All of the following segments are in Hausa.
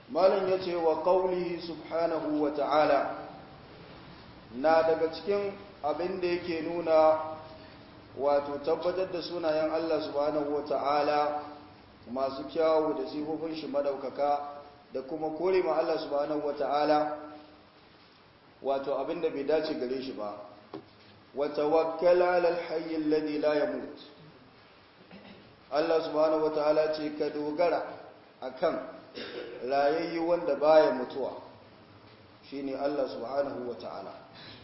malam ya ce wa ƙaunihi subhanahu wa ta'ala na daga cikin abin da yake nuna wato tabbatar da sunayen Allah subhanahu wa ta'ala masu kyawu da sifofin shi madaukaka da kuma kore ma Allah subhanahu wa ta'ala wato abin da bai dace gare shi ba wa tawakkala alal hayy alladhi la yamut Allah subhanahu wa ta'ala ce ka dogara akan rayayyi wanda baya mutuwa shine Allah subhanahu wa ta'ala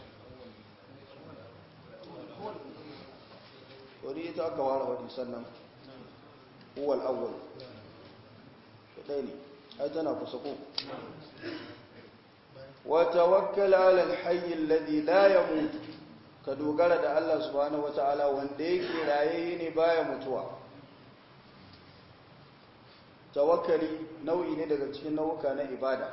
wani ita aka ware wani sannan huwal awwal ɗaya ne ai tana kusa ko wa tawakkal ala alhayy alladhi la yamut ka dogara da Allah subhanahu wa ta'ala wanda yake rayayye ne baya mutuwa tawakkali nau'i ne daga cikin nau'uka na ibada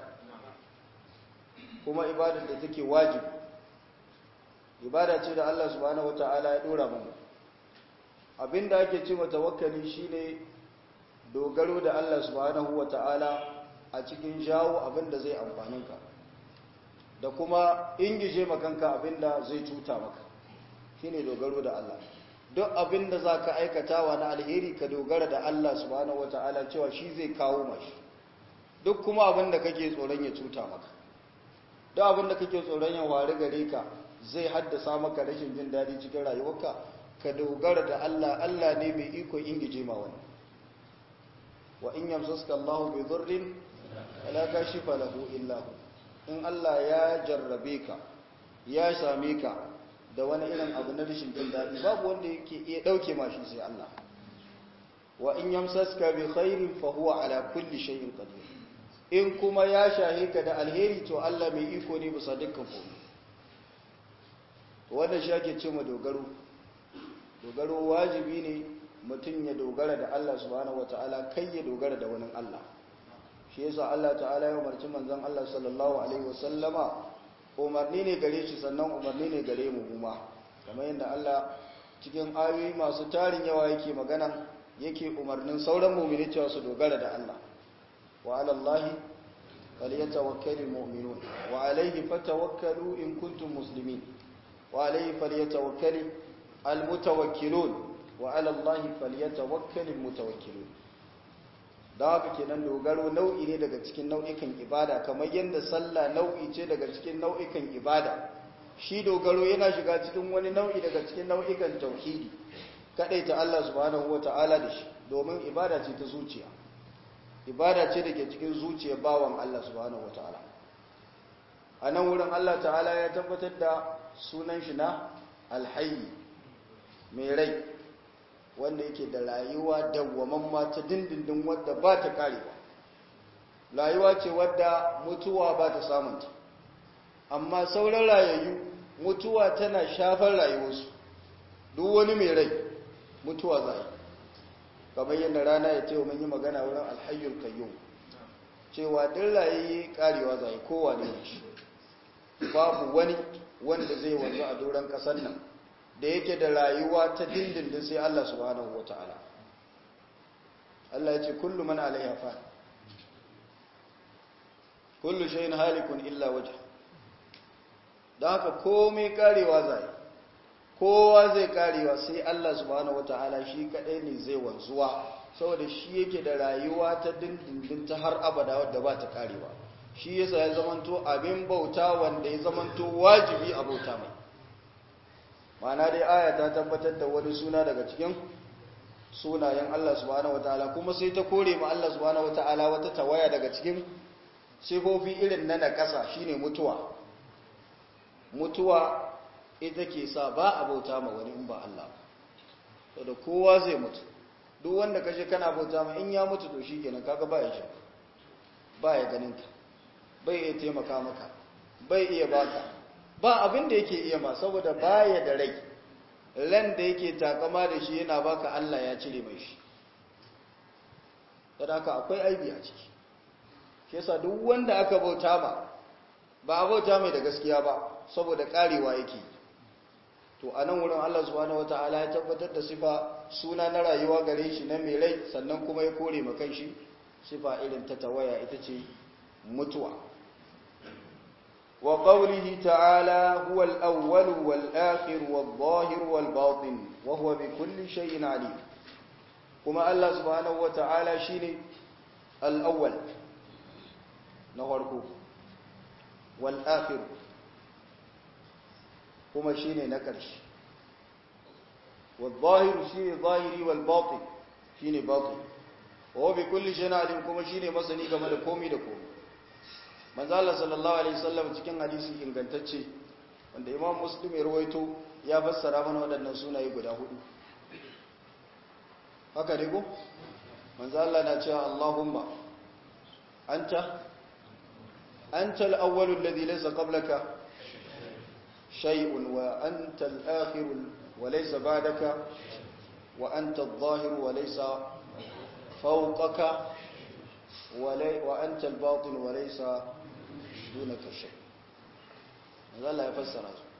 kuma ibadar da take wajibi ibada ce da Allah subhanahu wata'ala ya dora mu abinda ake ce wa tawakkali shine dogaro da Allah subhanahu wata'ala a cikin jawo abinda zai amfanin ka da kuma ingije makanka abinda zai cuta maka shine dogaro da Allah duk abin da za ka aikatawa na alheri ka dogara da Allah subhanahu wa ta'ala cewa shi zai kawo mashi duk kuma abin da kake tsoron ya cuta maka duk abin da kake tsoron ya wari gare ka zai haddasa maka rashin jin daɗi cikin rayuwarka ka dogara da Allah Allah ne mai iko ingije ma wani wa in yamsaska Allah bi dhurrin la kashifa lahu illa in Allah ya jarrabe ka ya same ka da wani irin abu na rashin jin daɗi babu wanda yake iya ɗauke mashi sai Allah wa in yamsaska bi khairin fa huwa ala kulli shay'in qadir in kuma ya shahe ka da alheri to Allah mai iko ne bisa dukkan komai to wannan shi ake cewa dogaro dogaro wajibi ne mutum ya dogara da Allah subhanahu wataala kai ya dogara da wani Allah shi yasa Allah ta'ala ya umarci manzon Allah sallallahu alaihi wasallama umarni ne gare shi sannan umarni ne gare mu kuma kamar yadda Allah cikin ayoyi masu tarin yawa yake magana yake umarnin sauran mu'mini cewa su dogara da Allah wa 'ala Allahi falyatawakkalul mu'minun wa 'alayhi fatawakkalu in kuntum muslimin wa 'alayhi falyatawakkalul almutawakkilun wa 'ala Allahi falyatawakkalul mutawakkilun da haka kenan dogaro nau'i ne daga cikin nau'ikan ibada kamar yadda sallah nau'i ce daga cikin nau'ikan ibada shi dogaro yana shiga cikin wani nau'i daga cikin nau'ikan tauhidi ta Allah subhanahu wata'ala da shi domin ibada ce ta zuciya ibada ce da ke cikin zuciya bawan Allah subhanahu wata'ala a nan wurin Allah ta'ala ya tabbatar da sunan shi na alhayi mai rai wanda yake da rayuwa dawwamamma ta dindindin wadda ba ta karewa rayuwa ce wadda mutuwa ba ta samunta amma sauran rayayyu mutuwa tana shafar rayuwarsu duk wani mai rai mutuwa za yi kamar yadda rana ya ce mun yi magana wurin alhayyul kayyum cewa duk rayayye karewa za yi kowa ne shi babu wani wanda zai wanzu a doron kasar nan da yake da rayuwa ta dindindin sai Allah subhanahu ta'ala. Allah ya ce kullu man alaiha fa kullu shay'in halikun illa wajh dan haka komai karewa zai kowa zai karewa sai Allah subhanahu ta'ala shi kadai ne zai wanzuwa saboda shi yake da rayuwa ta dindindin ta har abada wadda ba ta karewa shi yasa ya zamanto abin bauta wanda ya zamanto wajibi a bauta mai ma'ana dai aya ta tabbatar da wani suna daga cikin sunayen Allah subhanahu wataala kuma sai ta kore ma Allah subhanahu wataala wata tawaya daga cikin sifofi irin na nakasa shine mutuwa mutuwa ita ke sa ba a bauta ma wani in ba Allah ba da kowa zai mutu duk wanda kashe kana bauta ma in ya mutu to shikenan kaga ba ya shi ba ya ganin ka bai iya taimaka maka bai iya baka ba abin da yake iya ma saboda baya da rai ran da yake takama da shi yana baka Allah ya cire mai shi sadaka akwai aibi a ciki shi yasa duk wanda aka bauta ma ba a bauta mai da gaskiya ba saboda karewa yake to a nan wurin Allah subhanahu wataala ya tabbatar da sifa suna na rayuwa gare shi na mai rai sannan kuma ya kore makan shi sifa irin ta tawaya ita ce mutuwa wa qawlihi ta'ala huwa al-awwal wal-akhir wal-zahir wal-batin wa huwa bi kulli shay'in alim kuma Allah subhanahu wa ta'ala shine al-awwal na farko wal-akhir kuma shine na ƙarshe wal-zahir shine zahiri wal-batin shine batin wa bi kulli shay'in alim kuma shine masani game da komai da komai manzo Allah sallallahu alaihi wasallam cikin hadisi ingantacce wanda Imam Muslim ya rawaito ya fassara mana waɗannan sunaye guda hudu haka ne ko manzo Allah na cewa Allahumma anta anta al-awwal alladhi laysa qablaka shay'un wa anta al-akhir wa laysa ba'daka wa anta adh-dhahir wa laysa fawqaka وأنت الباطن وليس دونك شيء هذا الله يفسر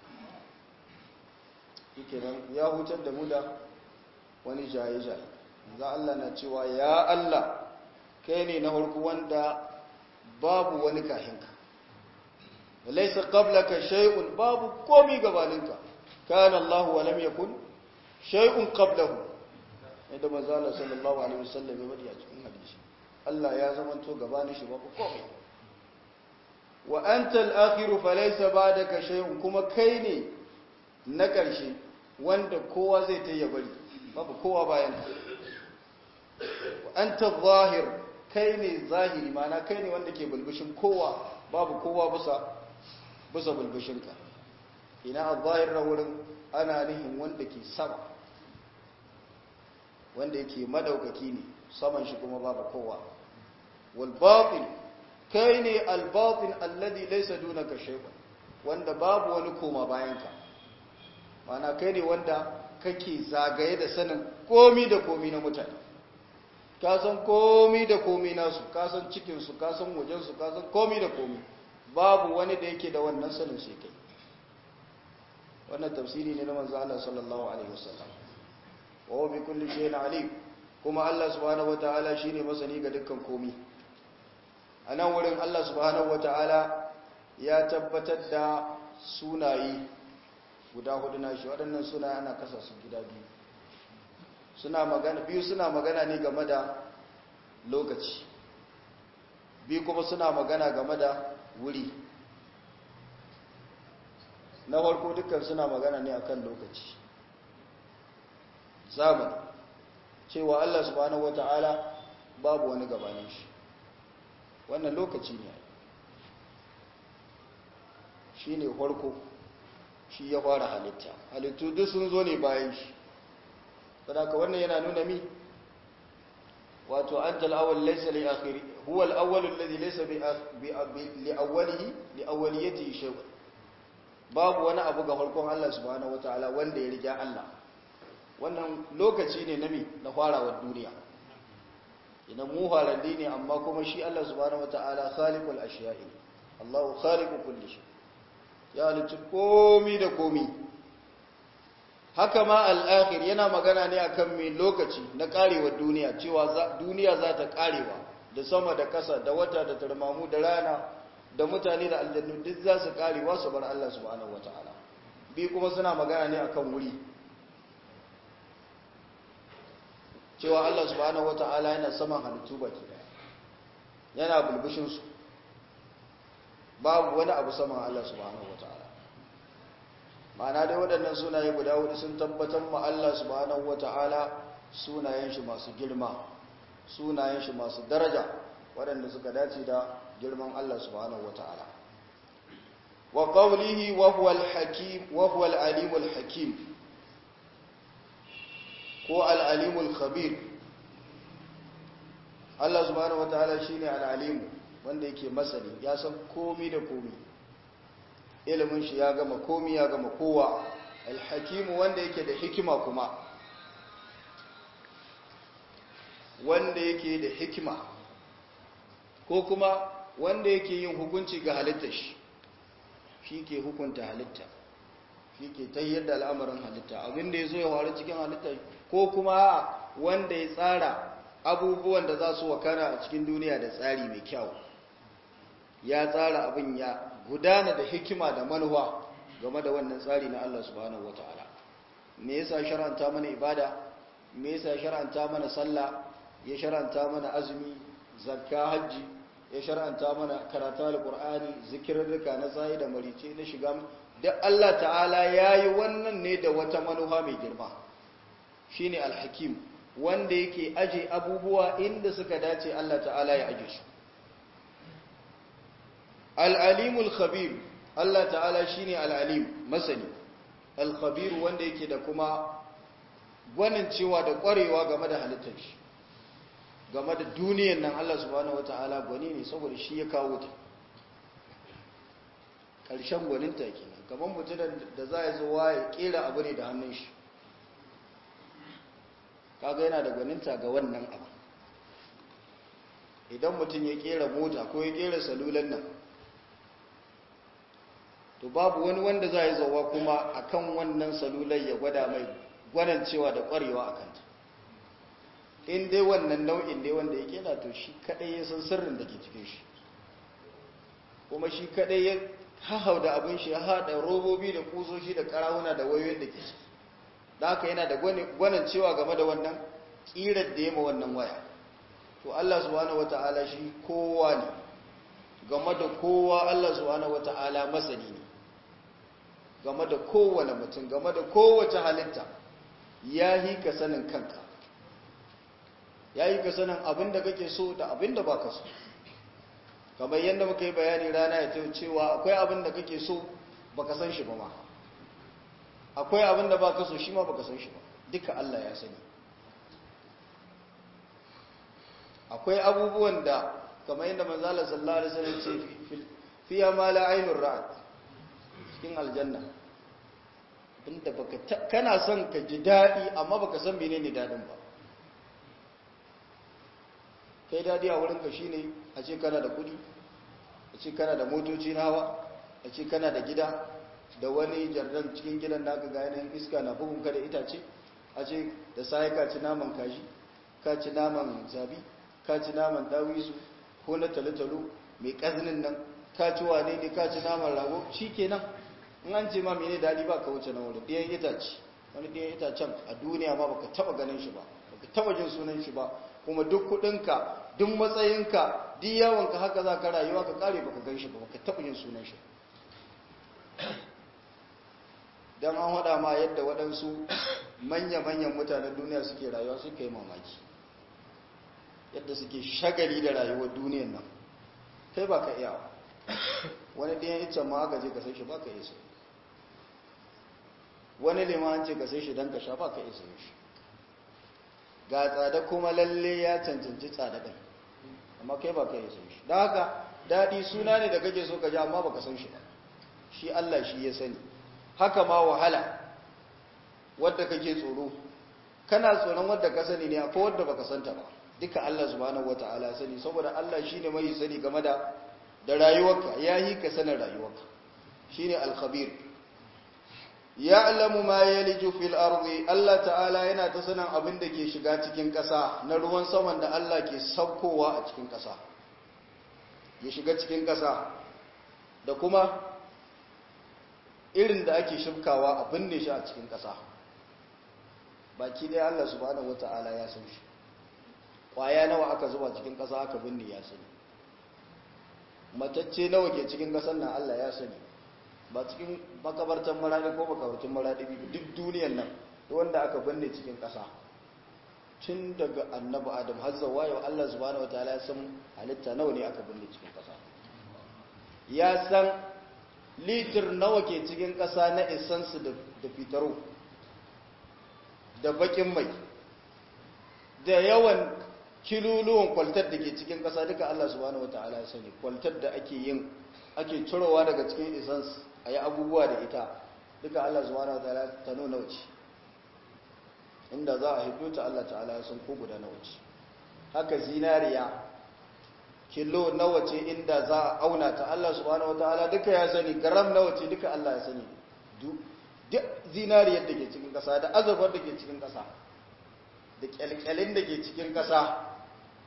kenan ya hutar da mu da wani jaye-jaye za Allah na cewa ya Allah kai ne na harku wanda babu wani kahinka laisa qablaka shay'un babu komi gabaninka kana Allah wa lam yakun shay'un qablahu idan manzo Allah sallallahu alaihi wasallam ya bari a cikin hadisi Allah ya zamanto gabanin shi babu komai wa anta al-akhir falaysa ba'daka shay'un kuma kai ne na ƙarshe wanda kowa zai ta ya bari babu kowa bayan ka wa anta zahir kai ne zahiri mana kai ne wanda ke bulbushin kowa babu kowa bisa bisa bulbushin ka ina al-zahir na wurin ana nihin wanda ke sama wanda yake madaukaki ne saman shi kuma babu kowa والباطن kai ne albatin alladhi laysa dunaka shay'un wanda babu wani koma bayanka mana kai ne wanda kake zagaye da sanin komi da komi na mutane ka san komi da komi nasu ka san cikin su ka san wajen su ka san komi da komi babu wani da yake da wannan sanin sai kai wannan tafsiri ne na manzo Allah sallallahu alaihi wasallam wa huwa bi kulli shay'in alim kuma Allah subhanahu wataala shine masani ga dukkan komi a nan wurin Allah subhanahu wata'ala ya tabbatar da sunaye guda hudu na shi waɗannan sunaye ana kasa su gida biyu suna magana biyu suna magana ne game da lokaci biyu kuma suna magana game da wuri na farko dukkan suna magana ne akan lokaci zamani cewa Allah subhanahu wata'ala babu wani gabanin shi wannan lokaci ne shi ne farko shi ya fara halitta halittu duk sun zo ne bayan shi sadaka wannan yana nuna mi wato an tal'awal laisa li akhiri huwa al-awwal alladhi laysa bi li awwalihi li awwaliyatihi shay'un babu wani abu ga farkon Allah subhanahu wataala wanda ya riga Allah wannan lokaci ne na mi na farawar duniya idan mu halalli ne amma kuma shi Allah subhanahu wataala khaliqul ashiya'i Allahu khaliqu kulli shay ya halicci komi da komi haka ma al-akhir yana magana ne akan mai lokaci na karewar duniya cewa duniya za ta karewa da sama da kasa da wata da tarmamu da rana da mutane da aljannu duk za su karewa su bar Allah subhanahu wataala bi kuma suna magana ne akan wuri cewa Allah subhanahu wata'ala yana saman halittu baki daya yana bulbushin su babu wani abu saman Allah subhanahu wata'ala ma'ana dai waɗannan sunaye guda hudu sun tabbatar ma Allah subhanahu wata'ala sunayen shi masu girma sunayen shi masu daraja waɗanda suka dace da girman Allah subhanahu wata'ala wa qawlihi wa huwa al-hakim wa huwa al-alim al-hakim ko al'alimul khabir Allah subhanahu wa ta'ala shi ne al'alimu wanda yake masani ya san komi da komi ilimin shi ya gama komi ya gama kowa alhakimu wanda yake da hikima kuma wanda yake da hikima ko kuma wanda yake yin hukunci ga halittar shi shi ke hukunta halitta shi ke ta yadda al'amarin halitta abinda ya zo ya faru cikin halitta ko kuma wanda ya tsara abubuwan da za su wakana a cikin duniya da tsari mai kyau ya tsara abin ya gudana da hikima da manuwa game da wannan tsari na Allah subhanahu wataala me yasa shar'anta mana ibada me yasa shar'anta mana sallah ya shar'anta mana azumi zakka hajji ya shar'anta mana karatu alqur'ani zikirrika na tsayi da marice na shiga da Allah ta'ala yayi wannan ne da wata manufa mai girma shine alhakim wanda yake aje abubuwa inda suka dace Allah ta'ala ya aje su al-alimul khabir Allah ta'ala shine al-alim masani al-khabir wanda yake da kuma gwanin cewa da kwarewa game da halittar shi game da duniyar nan Allah subhanahu wata'ala gwani ne saboda shi ya kawo ta ƙarshen gwaninta kenan kamar mutum da za ya zo ya kera abu ne da hannun shi kaga yana da gwaninta ga wannan abu idan mutum ya kera mota ko ya kera salulan nan to babu wani wanda za ya zauwa kuma akan wannan salular ya gwada mai gwanancewa da kwarewa a kanta in dai wannan nau'in dai wanda ya kera to shi kadai ya san sirrin da ke cikin shi kuma shi kadai ya hahau da abin shi ya haɗa robobi da kusoshi da karawuna da wayoyin da ke ciki da haka yana da gwanancewa game da wannan ƙirar da ya ma wannan waya to Allah subhanahu wata'ala shi kowa ne game da kowa Allah subhanahu wata'ala masani ne game da kowane mutum game da kowace halitta ya yi ka sanin kanka ya yi ka sanin abin da kake so da abin da ba ka so kamar yadda muka yi bayani rana ya tayo cewa akwai abin da kake so ba ka san shi ba ma akwai abin da ba ka so shi ma ba ka san shi ba duka Allah ya sani akwai abubuwan da kamar yadda manzala sallallahu alaihi wasallam ce fiya ma la ainur ra'at cikin aljanna inda baka kana son ka ji dadi amma baka san menene dadin ba kai dadi a wurinka shine a ce kana da kudi a ce kana da motoci nawa a ce kana da gida da wani jardan cikin gidan naka ga yanayin iska na bugun ka da itace a ce da sai ka ci naman kaji ka ci naman zabi ka ci naman dawisu ko na talotalo mai kazinin nan ka ci wane ne ka ci naman rago shi kenan in an ce ma mene daɗi ba ka wuce na wurin ɗayan itace wani ɗayan itacen a duniya ma baka taba ganin shi ba baka taba jin sunan shi ba kuma duk kuɗinka duk matsayinka duk yawanka haka za ka rayuwa ka kare baka gan shi ba baka taba jin sunan shi don an haɗa ma yadda waɗansu manya-manyan mutanen duniya suke rayuwa suka yi mamaki yadda suke shagali da rayuwar duniyan nan kai ba ka iya wani ɗayan iccen ma aka je ka sai shi ba ka iya sai wani liman ce ka sai shi don ka sha ba ka iya sai shi ga tsada kuma lalle ya cancanci tsada ɗin amma kai ba ka iya sai shi don haka daɗi suna ne da kake so ka ji amma ba ka san shi ba shi Allah shi ya sani haka ma wahala wadda kake tsoro kana tsoron wadda ka sani ne akwai wadda baka santa ba duka Allah subhanahu wata'ala sani saboda Allah shine mai sani game da da rayuwarka yayi ka sanin rayuwarka shine al-khabir ya'lamu ma yaliju fil ardi Allah ta'ala yana ta sanin abin da ke shiga cikin ƙasa na ruwan saman da Allah ke saukowa a cikin ƙasa ya shiga cikin ƙasa da kuma irin da ake shimkawa a binne shi a cikin ƙasa baki dai Allah subhanahu wata'ala ya san shi kwaya nawa aka zuba cikin ƙasa aka binne ya sani matacce nawa ke cikin ƙasar nan Allah ya sani ba cikin makabartan maradi ko makabartan maradi duk duniyar nan wanda aka binne cikin ƙasa tun daga annabi adam har zuwa yau Allah subhanahu wataala ya san halitta nawa ne aka binne cikin ƙasa ya san litir nawa ke cikin ƙasa na isansu da fitaro da bakin mai da yawan kiluluwan kwaltar da ke cikin ƙasa duka Allah subhanahu wata'ala ya sani kwaltar da ake yin ake cirowa daga cikin isans a yi abubuwa da ita duka Allah subhanahu wata'ala ta nuna wuce inda za a hiddo ta Allah ta'ala ya san ko guda na wuce haka zinariya kilo nawa ce inda za a auna ta Allah subhanahu wata'ala duka ya sani garam nawa ce duka Allah ya sani duk zinariyar da ke cikin ƙasa da azurfar da ke cikin ƙasa da kyalkyalin da ke cikin ƙasa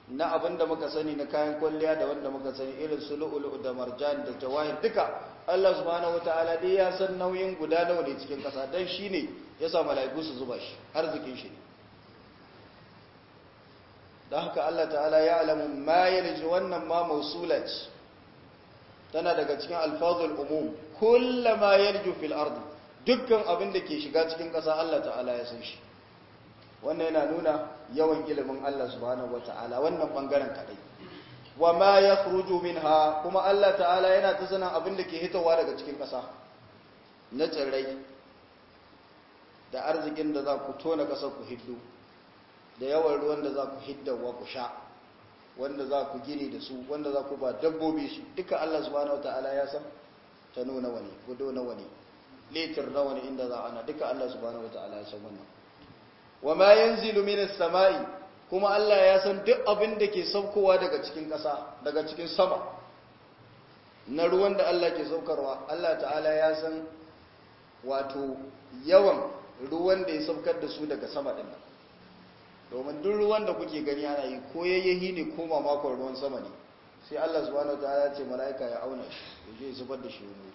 na abin da muka sani na kayan kwalliya da wanda muka sani irin su lu'ulu da marjan da jawahir duka Allah subhanahu wataala dai ya san nauyin guda nawa ne cikin kasa dan shine ya sa mala'iku su zuba shi arzikin shi ne dan haka Allah ta'ala ya alamu ma yarji wannan ma mausula ce tana daga cikin alfazul umum kullama yarju fil ardi dukkan abin da ke shiga cikin kasa Allah ta'ala ya san shi wannan yana nuna yawan ilimin Allah subhanahu wata'ala wannan bangaren kadai wa ma yakhruju minha kuma Allah ta'ala yana ta sanin abin da ke hitowa daga cikin ƙasa na tsirrai da arzikin da za ku tona ƙasar ku hiddu da yawan ruwan da za ku hiddawa ku sha wanda za ku gini da su wanda za ku ba dabbobi shi duka Allah subhanahu wata'ala ya san ta nuna wani gudo na wani litir na wani inda za ana duka Allah subhanahu wata'ala ya san wannan wa ma yanzilu minas sama'i kuma Allah ya san duk abin da ke saukowa daga cikin ƙasa daga cikin sama na ruwan da Allah ke saukarwa Allah ta'ala ya san wato yawan ruwan da ya saukar da su daga sama din nan domin duk ruwan da kuke gani ana yi ko yayyahi ne ko mamakon ruwan sama ne sai Allah subhanahu wataala ya ce mala'ika ya auna shi ya je ya zubar da shi wani wuri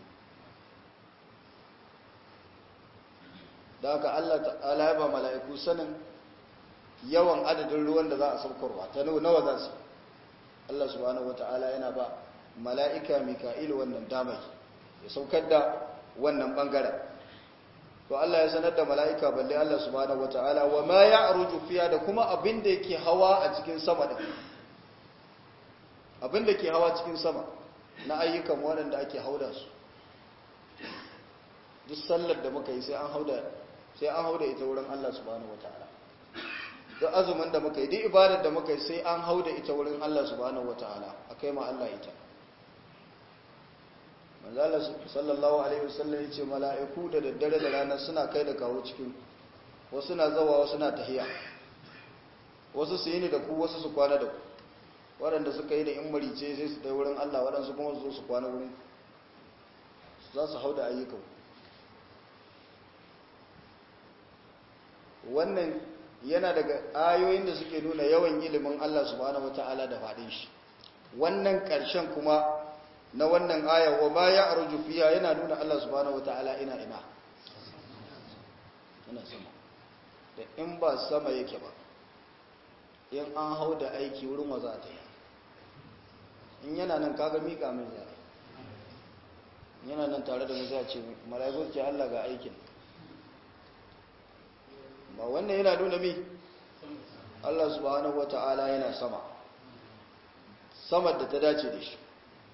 da haka Allah ta'ala ya ba mala'iku sanin yawan adadin ruwan da za a saukarwa ta nawa za su Allah subhanahu wata'ala yana ba mala'ika mika'il wannan damai ya saukar da wannan bangaren to Allah ya sanar da mala'ika balle Allah subhanahu wata'ala wa ma ya'ruju fiya da kuma abin da yake hawa a cikin sama din abin da ke hawa cikin sama na ayyukan waɗanda ake hauda su duk sallar da muka yi sai an hauda sai an hauda ita wurin Allah subhanahu wataala duk azumin da muka yi duk ibadar da muka yi sai an hauda ita wurin Allah subhanahu wataala akai ma Allah ita manzo Allah sallallahu alaihi wasallam yace mala'iku da daddare da rana suna kai da kawo cikin wasu na zawa wasu na tahiya wasu su yi ni da ku wasu su kwana da ku waɗanda suka yi da in marice sai su dai wurin Allah waɗansu kuma su zo su kwana wurin za su hau da ayyukan wannan yana daga ayoyin da suke nuna yawan ilimin Allah subhanahu wata'ala da faɗin shi wannan ƙarshen kuma na wannan aya wa ma ya arju fiya yana nuna Allah subhanahu wata'ala ina ina ina sama da in ba sama yake ba in an hau da aiki wurin wa za ta yi in yana nan kaga mika min zai yana nan tare da mu zai ce mala'iku ce Allah ga aikin ba wannan yana nuna mi Allah subhanahu wata'ala yana sama samar da ta dace da shi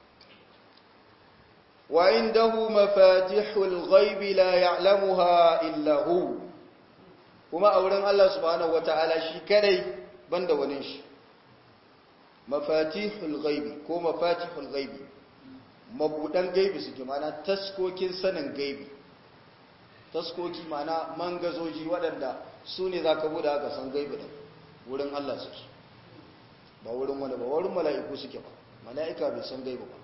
wa indahu mafatihul ghaibi la ya'lamuha illa hu kuma a wurin Allah subhanahu wata'ala shi kadai banda wani shi mafatihul ghaibi ko mafatihul ghaibi mabudan gaibi suke mana taskokin sanin gaibi taskoki mana mangazoji waɗanda su ne za ka buɗe aka san gaibi da wurin Allah suke ba wurin wani ba wurin mala'iku suke ba mala'ika bai san gaibi ba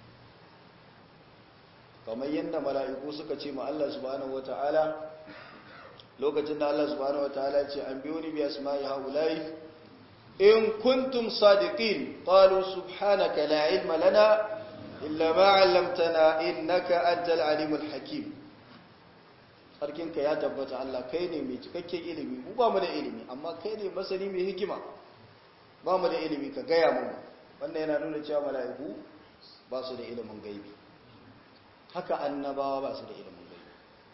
kamar yadda mala'iku suka ce ma Allah subhanahu wata'ala lokacin da Allah subhanahu wata'ala ce an biyo ni bi asma'i haula'i in kuntum sadiqin qalu subhanaka la ilma lana illa ma 'allamtana innaka antal alimul hakim sarkinka ya tabbata Allah kai ne mai cikakken ilimi mu ba mu da ilimi amma kai ne masani mai hikima ba mu da ilimi ka gaya mu wannan yana nuna cewa mala'iku ba su da ilimin gaibi haka annabawa ba su da ilimin gaibi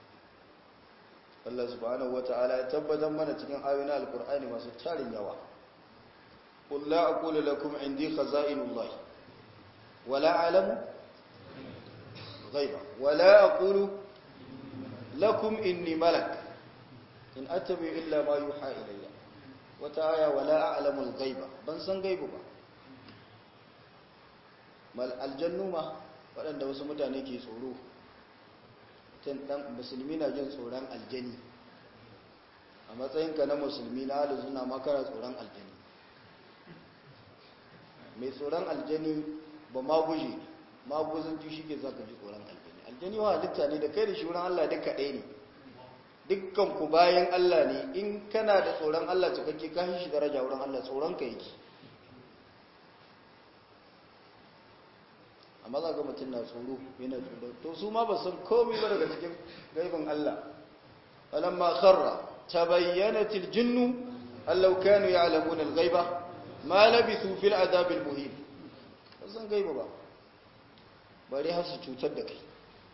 Allah subhanahu wata'ala ya tabbatar mana cikin ayoyin alkur'ani masu tarin yawa qul la aqulu lakum indi khaza'inullah wala a'lamu ghaiba wala aqulu lakum inni malak in attabi illa ma yuha ilayya wata aya wala a'lamu al-ghaiba ban san gaibu ba mal aljannu ma waɗanda wasu mutane ke tsoro tun dan musulmi na jin tsoron aljani a matsayinka na musulmi na halu suna makara tsoron aljani mai tsoron aljani ba maguje maguzanci shi ke zaka ji tsoron aljani aljani wa halitta ne da kai da shi wurin Allah duka ɗaya ne dukkan ku bayan Allah ne in kana da tsoron Allah cikakke ka shi daraja wurin Allah tsoron ka yake amma za ga mutum na tsoro yana tsoro to su ma ba san komai ba daga cikin gaibin Allah falamma kharra tabayyanat aljinnu allau kanu ya'lamuna alghaiba ma labithu fil adab almuhin ba san gaiba ba bare har su cutar da kai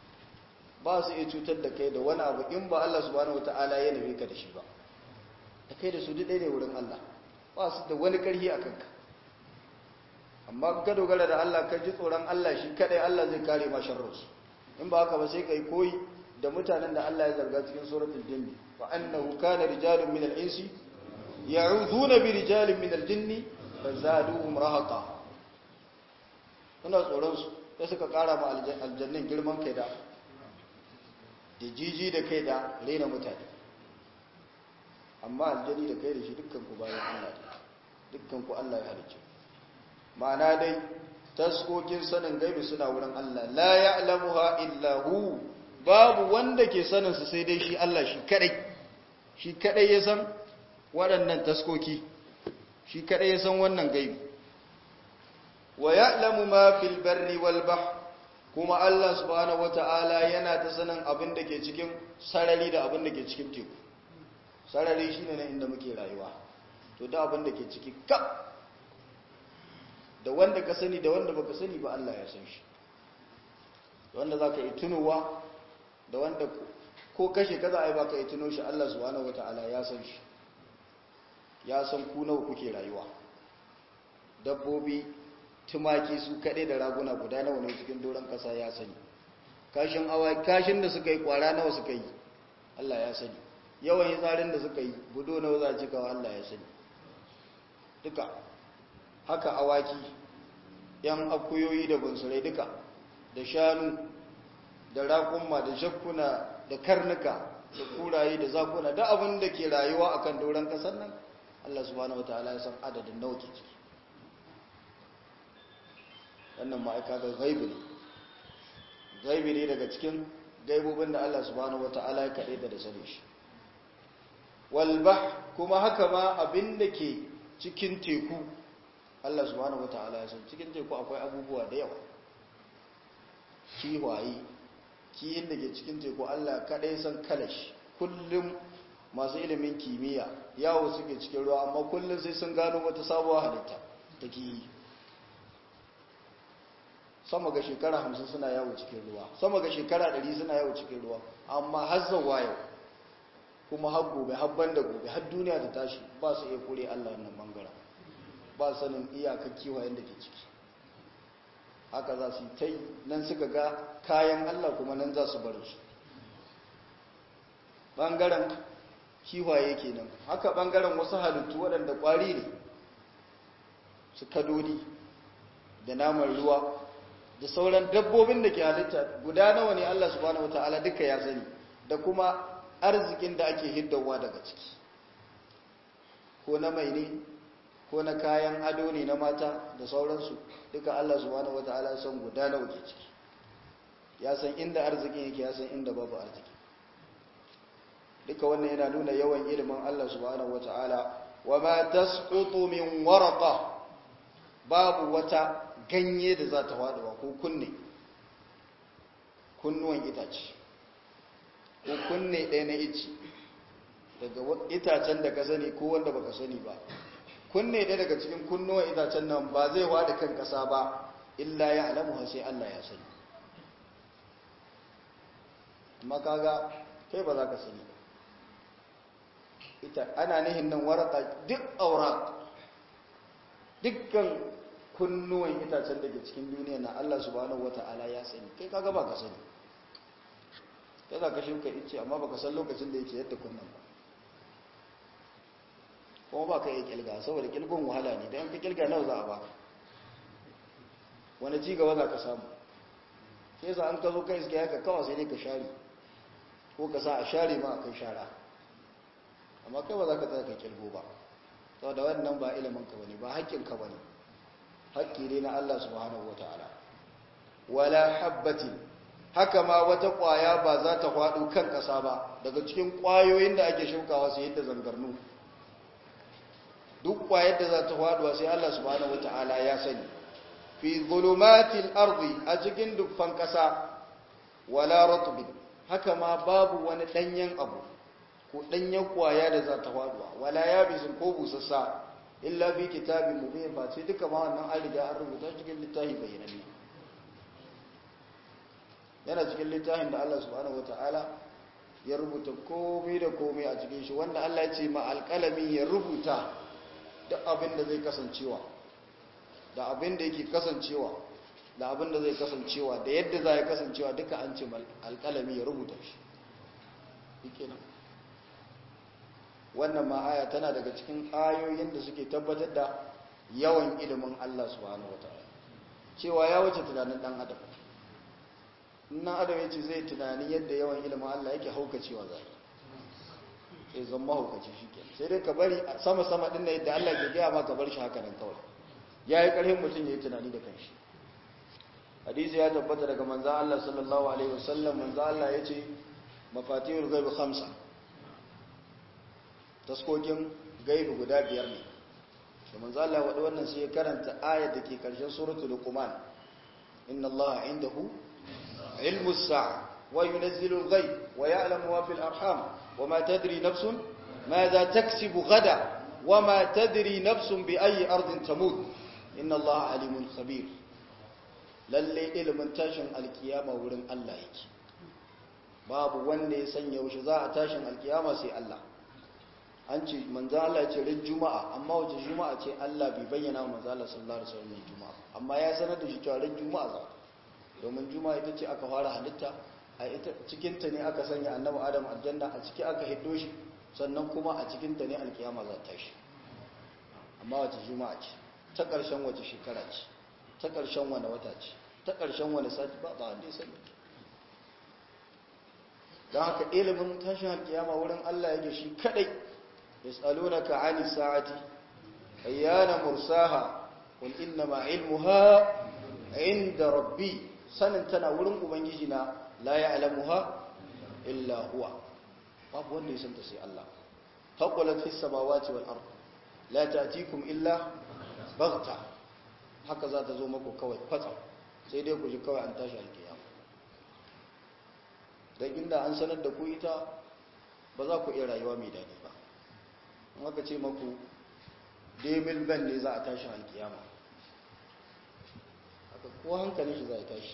ba su iya cutar da kai da wani abu in ba Allah subhanahu wataala ya nabe ka da shi ba da kai da su duk ne wurin Allah ba su da wani karhi a kanka amma ka dogara da Allah ka ji tsoron Allah shi kadai Allah zai kare ma sharrinsu in ba haka ba sai kai koyi da mutanen da Allah ya zarga cikin suratul jinni fa annahu kana rijalun min al-insi ya'uduna bi rijalin min al-jinni fazaduhum rahaqa suna tsoron su sai suka kara ma aljannin girman kai da da jiji da kai da rena mutane amma aljani da kai da shi dukkan ku bayan Allah dukkan ku Allah ya halicce ma'ana dai taskokin sanin gaibi suna wurin Allah la ya'lamuha illa hu babu wanda ke sanin su sai dai shi Allah shi kadai shi kadai ya san waɗannan taskoki shi kadai ya san wannan gaibi wa ya'lamu ma fil barri wal bahr kuma Allah subhanahu wata'ala yana ta sanin abin da ke cikin sarari da abin da ke cikin teku sarari shine ne inda muke rayuwa to da abin da ke ciki kap da wanda ka sani da wanda baka sani ba Allah ya san shi da wanda zaka yi tunowa da wanda ko kashe kaza ai baka yi tuno shi Allah subhanahu wataala ya san shi ya san ku nawa kuke rayuwa dabbobi tumaki su kaɗai da raguna guda nawa ne cikin doron ƙasa ya sani kashin awa kashin da suka yi kwara nawa suka yi Allah ya sani yawan yi tsarin da suka yi budo nawa za a cikawa Allah ya sani duka haka awaki yan akuyoyi da bunsurai duka da shanu da raƙumma da shakkuna da karnuka da kuraye da zakuna da abin da ke rayuwa akan doron ƙasar nan Allah subhanahu wataala ya san adadin nawa ke ciki wannan ma'aika ga gaibi ne gaibi ne daga cikin gaibobin da Allah subhanahu wataala ya kaɗai da da sani shi walbah kuma haka ma abin da ke cikin teku Allah subhanahu wataala ya san cikin teku akwai abubuwa da yawa kiwaye kiyin da ke cikin teku Allah kadai san kalashi kullum masu ilimin kimiyya yawo suke cikin ruwa amma kullum sai sun gano wata sabuwar halitta ta kiyi sama ga shekara hamsin suna yawo cikin ruwa sama ga shekara ɗari suna yawo cikin ruwa amma har zawa yau kuma har gobe har banda gobe har duniya ta tashi ba su iya kure Allah wannan bangaren ba sanin iyakar kiwayen da ke ciki haka za su yi ta nan suka ga kayan Allah kuma nan za su bar su bangaren kiwaye kenan haka bangaren wasu halittu waɗanda ƙwari ne su kadodi da naman ruwa da sauran dabbobin da ke halitta guda nawa ne Allah subhanahu wataala duka ya sani da kuma arzikin da ake hiddawa daga ciki ko na mai ne ko na kayan ado ne na mata da sauransu duka Allah subhanahu wataala san guda nawa ke ciki ya san inda arzikin yake ya san inda babu arziki duka wannan yana nuna yawan ilimin Allah subhanahu wataala wa ma tasqutu min waraqa babu wata ganye da za ta faduwa ko kunne kunnuwan itace ko kunne ɗaya na ici daga itacen da ka sani ko wanda baka sani ba kunne ɗaya daga cikin kunnuwan itacen nan ba zai wada kan ƙasa ba illa ya alamu sai Allah ya sani amma kaga kai ba za ka sani ba ita ana nihin nan waraka duk aura dukkan kunnuwan itacen da ke cikin duniya na Allah subhanahu wata'ala ya sani kai kaga ba ka sani kai za ka shuka ice amma baka san lokacin da yake yadda kunnan ba kuma ba ka yi kilga saboda kilgon wahala ne don ka kilga nawa za a baka wani ci gaba za ka samu sai sa an ka zo kai iske haka kawai sai ne ka share ko ka sa a share ma a kai shara amma kai ba za ka tsaya ka kilgo ba saboda wannan ba ilimin ka bane ba haƙƙin ka bane haƙƙi ne na Allah subhanahu wataala wala habbatin haka ma wata ƙwaya ba za ta faɗo kan ƙasa ba daga cikin ƙwayoyin da ake shukawa sai yadda zangarnu duk ƙwayar da za ta faɗuwa sai Allah subhanahu wataala ya sani fi zulumatil ardi a cikin dukkan kasa wala ratbin haka ma babu wani danyen abu ko danyen kwaya da za ta faduwa wala yabisin ko busassa illa fi kitabin mubin ba sai duka ma wannan an riga an rubuta cikin littafi bayyananne yana cikin littafin da Allah subhanahu wataala ya rubuta komai da komai a cikin shi wanda Allah ya ce ma alƙalami ya rubuta duk abin da zai kasancewa da abin da yake kasancewa da abin da zai kasancewa da yadda za ya kasancewa duka an ce alƙalami ya rubuta shi yake nan wannan ma aya tana daga cikin ayoyin da suke tabbatar da yawan ilimin Allah subhanahu wataala cewa ya wuce tunanin dan adam nan adam ya ce zai tunani yadda yawan ilimin Allah yake haukacewa zai sai zan mahaukaci shi ke sai dai ka bari sama-sama ɗin da yadda Allah ke gaya ma ka bar shi haka nan kawai ya yi ƙarfin mutum ya yi tunani da kanshi hadisi ya tabbata daga manzan Allah sallallahu alaihi wasallam manzan Allah ya ce mafatihul gaibu hamsa taskokin gaibu guda biyar ne da manzan Allah waɗi wannan sai ya karanta ayat da ke ƙarshen suratul luqman inna Allah indahu علم الساعة وينزل الغيب ويعلم ما في الأرحام وما تدري نفس ماذا تكسب غدا وما تدري نفس بأي أرض تموت إن الله عليم خبير lalle ilimin tashin alkiyama wurin Allah yake babu wanda ya sanya yaushe za a tashin alkiyama sai Allah an ce manzo Allah ce ran juma'a amma wace juma'a ce Allah bai bayyana manzo Allah sallallahu alaihi wasallam juma'a amma ya sanar da shi cewa ran juma'a za domin juma'a ita ce aka fara halitta a ita cikinta ne aka sanya annabi adam aljanna a ciki aka hiddo shi sannan kuma a cikinta ne alkiyama za ta shi amma wace juma'a ce ta ƙarshen wace shekara ce ta ƙarshen wani wata ce ta ƙarshen wani sati ba ba wanda ya sani don haka ilimin tashin alkiyama wurin Allah yake shi kadai yas'alunaka 'ani sa'ati ayyana mursaha qul inna ma 'ilmuha 'inda rabbi sanin tana wurin ubangiji na la ya'lamuha illa huwa babu wanda ya santa sai Allah taqulat fis samawati wal ard la ta'tikum illa baghta haka za ta zo muku kawai kwatsam sai dai ku ji kawai an tashi alkiyama dan inda an sanar da ku ita ba za ku iya rayuwa mai dadi ba in aka ce maku demil ban ne za a tashi alkiyama haka ko hankalin shi za a tashi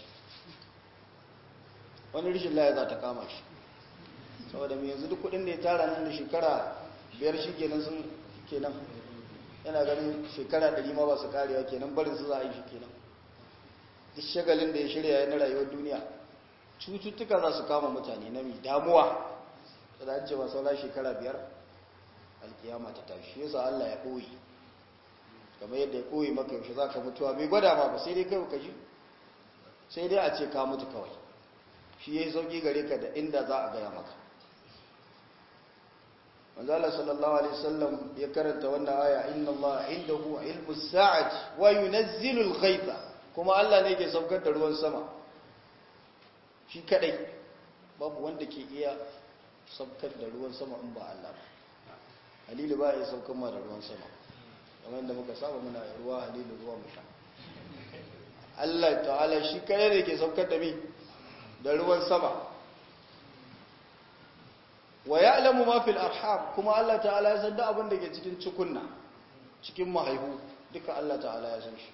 wani rishin laya za ta kama shi saboda mai yanzu duk kudin da ya tara nan da shekara biyar shi kenan sun kenan yana ganin shekara ɗari ma ba su karewa kenan barin su za a yi shi kenan duk shagalin da ya shirya na rayuwar duniya cututtuka za su kama mutane na mai damuwa da an cewa saura shekara biyar alkiyama ta tashi yasa Allah ya ɓoye kamar yadda ya ɓoye maka yaushe za ka mutuwa bai gwada ma ba sai dai kai ka ji sai dai a ce ka mutu kawai shi ya yi sauƙi gare ka da inda za a gaya maka manzala sallallahu alaihi wasallam ya karanta wannan aya inna Allah indahu ilmu sa'ati wa yunazzilu al-ghaytha kuma Allah ne ke saukar da ruwan sama shi kadai babu wanda ke iya saukar da ruwan sama in ba Allah ba halilu ba ya saukar ma da ruwan sama kamar da muka saba muna ruwa halilu ruwa mu sha Allah ta'ala shi kadai ne ke saukar da mi da ruwan sama wa ya'lamu ma fil arham kuma Allah ta'ala ya san da abin da ke cikin cikunna cikin mahaihu duka Allah ta'ala ya san shi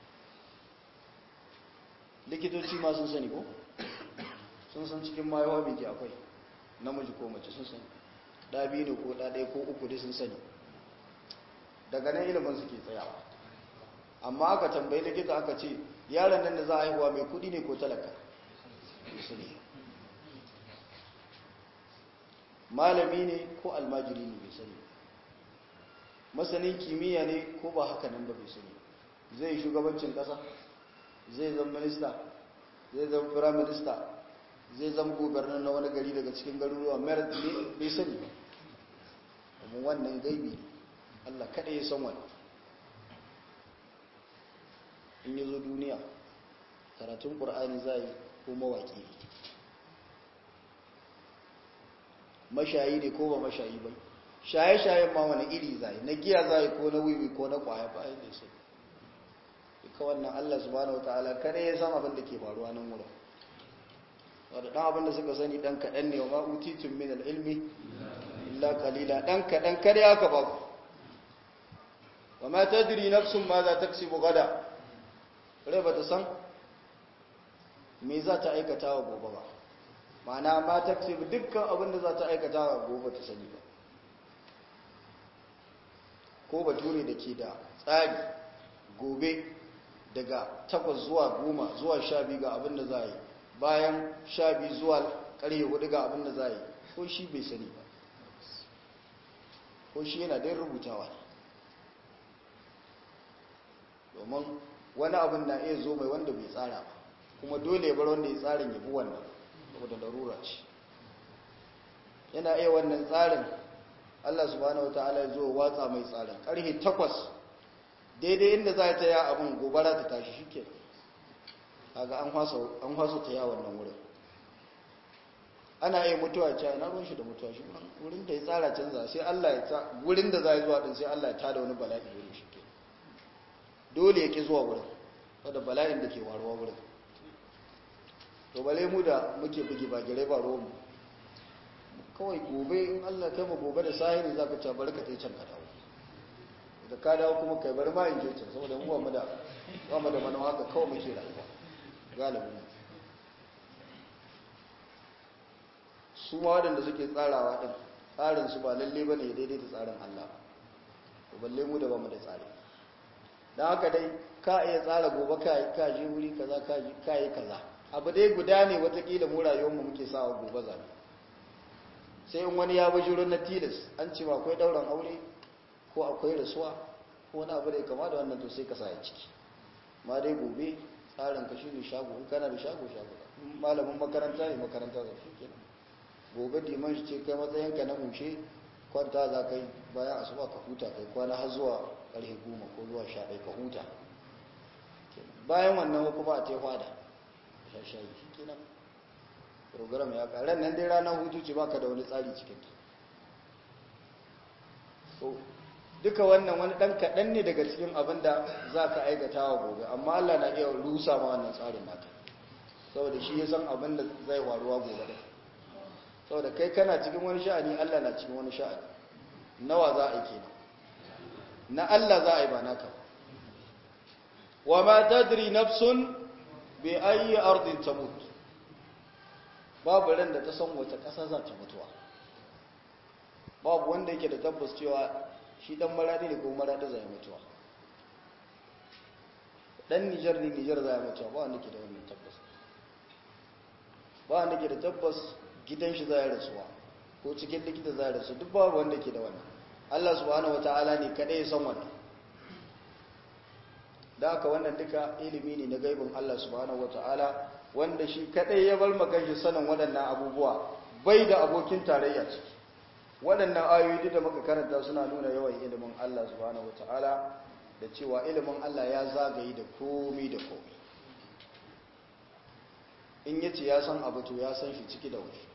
likitoci ma sun sani ko sun san cikin mahaihuwa me ke akwai namiji ko mace sun sani da biyu ne ko da ɗaya ko uku dai sun sani daga nan ilimin suke tsayawa amma aka tambayi likita aka ce yaron nan da za a haihuwa mai kudi ne ko talaka su ne malami ne ko almajiri ne bai sani masanin kimiyya ne ko ba haka nan ba bai sani zai shugabancin kasa zai zama minista zai zama firaminista zai zama gubernar na wani gari daga cikin garuruwa merit ne bai sani ba amma wannan gaibi ne allah kaɗai ya san wani in yi zo duniya karatun ƙur'ani za yi ko mawaƙi ne mashayi ne ko ba mashayi bai shaye-shayen ma wani iri zai na giya zai ko na wiwi ko na kwaya bayan da su duka wannan Allah subhanahu wataala kare ya san abin da ke faruwa nan wurin wadda ɗan abin da suka sani ɗan kaɗan ne wa ma'utitun min al'ilmi illa kalila ɗan kaɗan kare aka ba ku wa ma ta diri nafsun ma za ta kasi bugada rai ba ta san me za ta aikata wa gobe ba ma'ana ma ta kasi dukkan abin da za ta aikata wa gobe ta sani ba ko bature da ke da tsari gobe daga takwas zuwa goma zuwa sha biyu ga abin da za a yi bayan sha biyu zuwa ƙarfe hudu ga abin da za a yi ko shi bai sani ba ko shi yana dai rubutawa domin wani abin na iya zo mai wanda bai tsara ba kuma dole ya bar wanda ya tsarin ya bi wannan saboda larura ce yana iya wannan tsarin Allah subhanahu wataala ya zo watsa mai tsarin ƙarfe takwas daidai inda za ta yi abin gobara ta tashi shi ke kaga an hwasa ta yawon nan wurin ana iya mutuwa ce na ruwan shi da mutuwa shi wurin da ya tsara canza sai Allah ya ta wurin da za ya zuwa din sai Allah ya tada wani bala'i wurin shi ke dole ya ki zuwa wurin wadda bala'in da ke waruwa wurin to bale mu da muke bugi ba gare ba ruwan mu kawai gobe in Allah kai mu gobe da sahiri za ka ce bari ka tai can ka dawo da ka dawo kuma kai bari ma in je can saboda mu ba mu da ba mu da manawa haka kawai muke rayuwa galibin su ma waɗanda suke tsarawa ɗin tsarinsu ba lalle ba ne daidai da tsarin Allah ba balle mu da ba mu da tsari don haka dai ka iya tsara gobe ka je wuri kaza ka yi kaza abu dai guda ne watakila mu rayuwarmu muke sawa gobe zabe sai in wani ya bujiro na tilas an ce ba akwai ɗauran aure ko akwai rasuwa ko wani abu da ya kama da wannan to sai ka sa ya ciki ma dai gobe tsarin ka shine shago in kana da shago shago malamin makaranta ne makaranta za shi kenan gobe diman shi ce kai matsayinka na mushe kwanta za ka yi bayan asuba ka huta kai kwana har zuwa karfe goma ko zuwa sha ɗaya ka huta bayan wannan kuma a te fada sha shayi shi kenan program ya ƙarar nan dai ranar hutu ce baka da wani tsari cikin ta duka wannan wani ɗan kaɗan ne daga cikin abin da za ka aikata wa gobe amma Allah na iya rusa ma wannan tsarin naka saboda shi ya san abin da zai waruwa gobe da saboda kai kana cikin wani sha'ani Allah na cikin wani sha'ani nawa za a yi kenan na Allah za a yi ba naka wa ma tadri nafsun bi ayi ardin tamut babu ran da ta san wata ƙasa za ta mutuwa babu wanda yake da tabbas cewa shi dan maradi ne ko maradi zai mutuwa dan Nijar ne Nijar zai mutuwa ba wanda ke da wannan tabbas ba wanda ke da tabbas gidan shi zai rasuwa ko cikin likita zai rasu duk babu wanda ke da wannan Allah subhanahu wataala ne kadai ya san wannan da haka wannan duka ilimi ne na gaibin Allah subhanahu wataala wanda shi kadai ya bar maka shi sanin waɗannan abubuwa bai da abokin tarayya ciki waɗannan ayoyi da muka karanta suna nuna yawan ilimin Allah subhanahu wataala da cewa ilimin Allah ya zagaye da komi da komi in ya ce ya san abu to ya san shi ciki da waje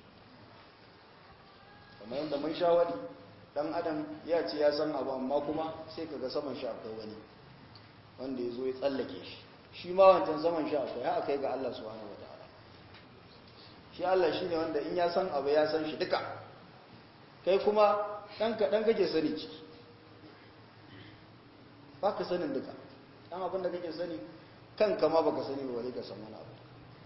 kamar yadda mun sha wani dan adam ya ce ya san abu amma kuma sai kaga saman shi akwai wani wanda ya zo ya tsallake shi shi ma wancan saman shi akwai ha akai ga Allah subhanahu wataala shi Allah shine wanda in ya san abu ya san shi duka kai kuma dan kaɗan kake sani ciki ba ka sanin duka dan abin da kake sani kanka ma baka sani ba wale ka san wani abu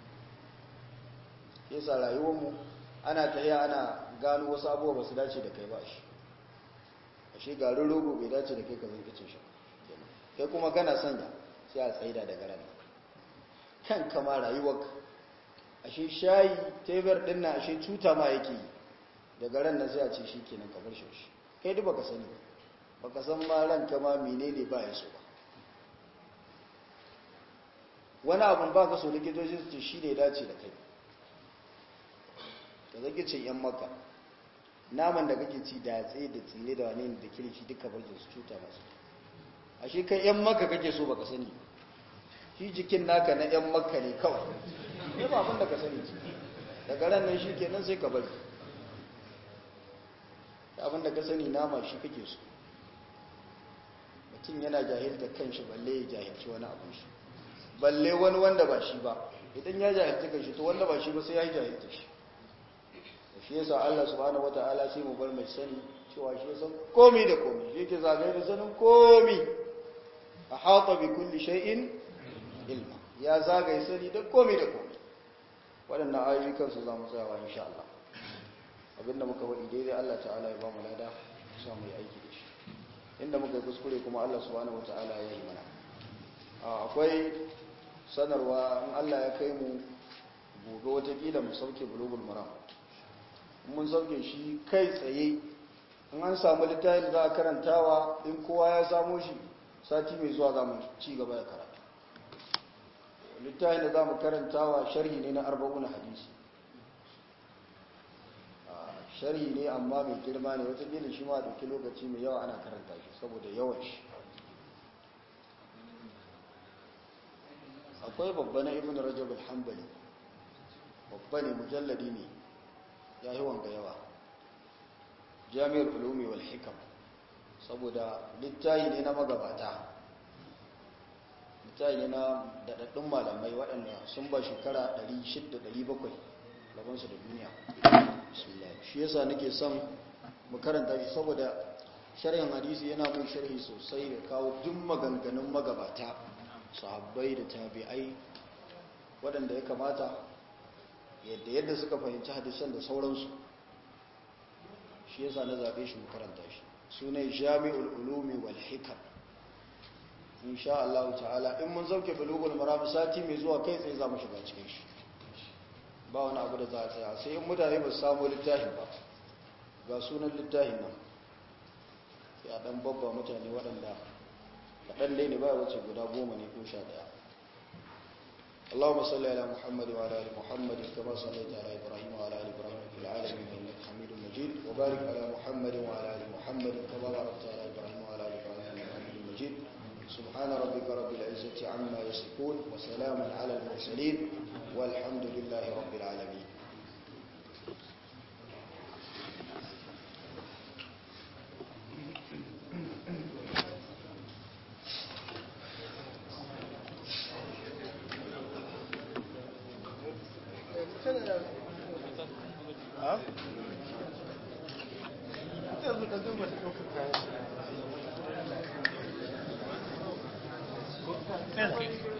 yasa rayuwarmu ana tafiya ana gano wasu abubuwa ba su dace da kai ba shi ashe garin rogo bai dace da kai ka zai cin shi kai kuma kana sanya sai a tsaida daga ran kan kama rayuwarka ashe shayi tebar din na ashe cuta ma yake yi daga ran nan sai a ce shi kenan ka bar shi kai duk baka sani baka san ma ran kama menene ba ya so ba wani abun ba ka so likitoci su ce shi ne dace da kai ka zage cin yan maka naman da kake ci da tsaye da tsire da wani da kirki duka barjin su cuta masu ashe kai yan maka kake so baka sani shi jikin naka na yan maka ne kawai ne ba abin da ka sani daga ran nan shi kenan sai ka bari abin da ka sani nama shi kake so mutum yana jahilta kanshi balle ya jahilci wani abin shi balle wani wanda ba shi ba idan ya jahilta kan shi to wanda ba shi ba sai ya jahilta shi shi yasa Allah subhanahu wataala sai mu bar mai sani cewa shi ya san komi da komi shi yake zagaye da sanin komi a haƙa bi kulli shay'in ilma ya zagaye sani da komi da komi waɗannan ayoyi kansu za mu tsayawa insha Allah abinda muka faɗi daidai Allah ta'ala ya ba mu lada sa mu yi aiki da shi inda muka yi kuskure kuma Allah subhanahu wata'ala ya yi mana akwai sanarwa in Allah ya kai mu gobe watakila mu sauke bulugul maram mun sauke shi kai tsaye in an samu littafin da za a karantawa in kowa ya samo shi sati mai zuwa za mu ci gaba da karatu littafin da za mu karantawa sharhi ne na arba'una hadisi sharhi ne amma mai girma ne watakila shi ma dauki lokaci mai yawa ana karanta shi saboda yawan shi akwai babba na ibn rajab al-hanbali babba ne mujalladi ne ya yi wanga yawa jami'ar ulumi wal hikam saboda littayi ne na magabata littayi ne na daɗaɗɗun malamai waɗanda sun ba shekara 600-700 labansu da duniya shi yasa nake son mu karanta shi saboda sharhin hadisi yana mun sharhi sosai da kawo duk maganganun magabata sahabbai da tabi'ai waɗanda ya kamata yadda yadda suka fahimci hadisan da sauransu shi yasa na zaɓe shi mu karanta shi sunai jami'ul ulumi wal hikam insha Allah ta'ala in mun zauke bulugul maram sati mai zuwa kai tsaye za mu shiga cikin shi ba wani abu da za a tsaya sai in mutane ba su samu littafin ba ga sunan littafin nan ya dan babba mutane waɗanda kaɗan dai ne ba wace guda goma ne ko sha ɗaya اللهم صل على محمد وعلى ال محمد كما صليت على ابراهيم وعلى ال ابراهيم في العالمين انك حميد مجيد وبارك على محمد وعلى ال محمد كما باركت على ابراهيم وعلى ال ابراهيم انك حميد مجيد سبحان ربك رب العزه عما يصفون وسلام على المرسلين والحمد لله رب العالمين Okay.